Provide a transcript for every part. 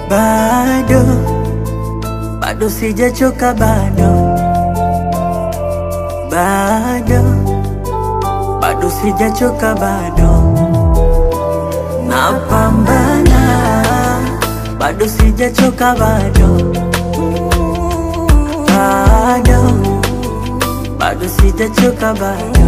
bado bado sijachoka bado bado bado sijachoka bado napambana bado sijachoka bado bado bado sijachoka bado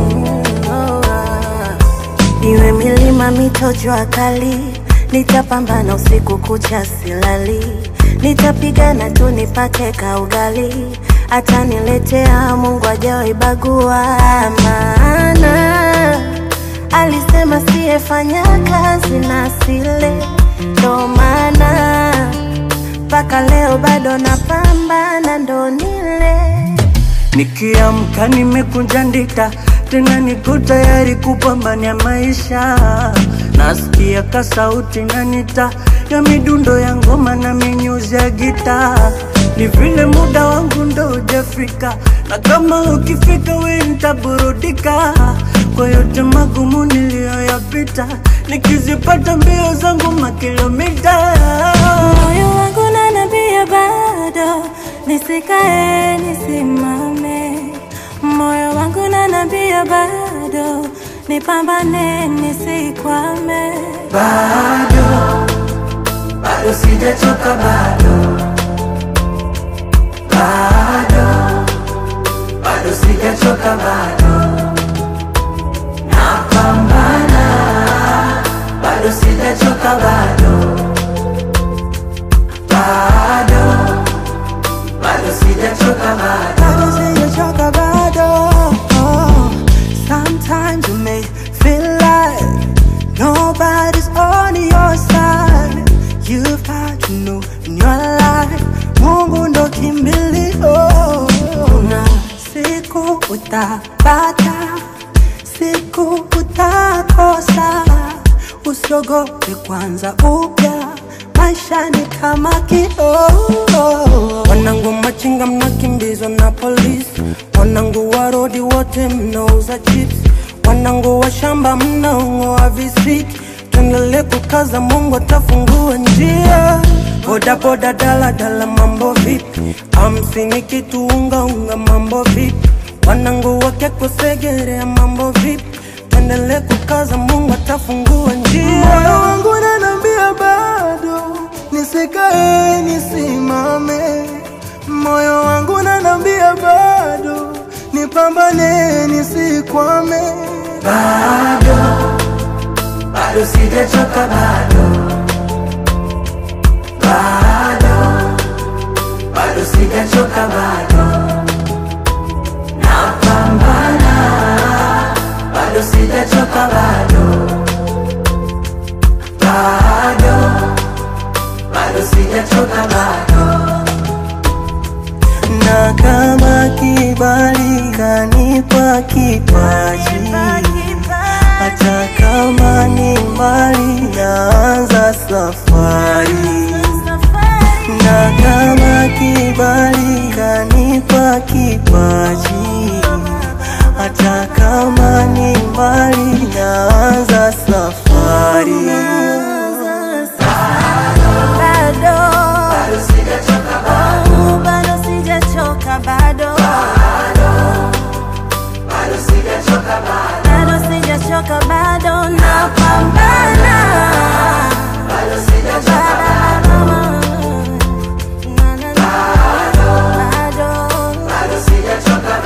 Iwe milima, mito, jua kali, nitapambana usiku kucha silali, nitapigana tu nipate kaugali, ataniletea Mungu hajawahi bagua, maana alisema siyefanya kazi na sile, ndo maana mpaka leo bado napambana ndo nile Nikiamka nimekunja ndita, tena niko tayari kupambania maisha. Nasikia ka sauti nanita ya midundo ya ngoma na minyuzi ya gita. Ni vile muda wangu ndo hujafika, na kama ukifika we nitaburudika kwa yote magumu niliyoyapita, nikizipata mbio zangu makilomita moyo wangu nanambia bado nisikae nisimame, moyo wangu nanambia bado nipambane nisikwame. bado bado sijachoka bado bado bado sijachoka bado napambana bado sijachoka bado bado bado sijachoka bado bado sijachoka bado. Oh, sometimes you may feel like nobody's on your side. You've got to know in your life, Mungu ndo kimbilio. Na siku utapata, siku utakosa. Usiogope kwanza upya, maisha ni kama kioo. Wanangu machinga mnakimbizwa na polisi, wanangu wa rodi wote mnauza chips, wanangu wa shamba mnaong'oa visiki. Tuendelee kukaza, Mungu atafungua njia. Boda boda, dala dala, mambo vipi? Hamsini kitu unga unga, mambo vipi? Wanangu wake kusegerea, mambo vipi? Tuendelee kukaza, Mungu atafungua njia. Moyo wangu unaniambia bado nisikae nisimame, moyo wangu unaniambia bado nipambane nisikwame. bado bado sijachoka bado bado bado sijachoka bado napambana bado sijachoka bado bado bado sijachoka bado na kama kibali kanipa kipaji, hata kama ni mbali, naanza safari. Na kama kibali kanipa kipaji, hata kama ni mbali, naanza safari. bado Oh, bado sijachoka bado bado sijachoka bado napambana bado Na, na, na. bado bado sijachoka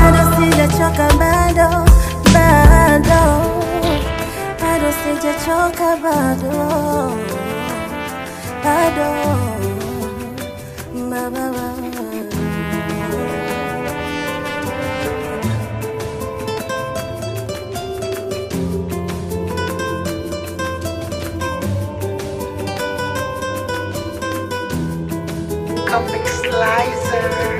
bado bado bado sijachoka bado bado ba, ba, ba. Comic Slicer.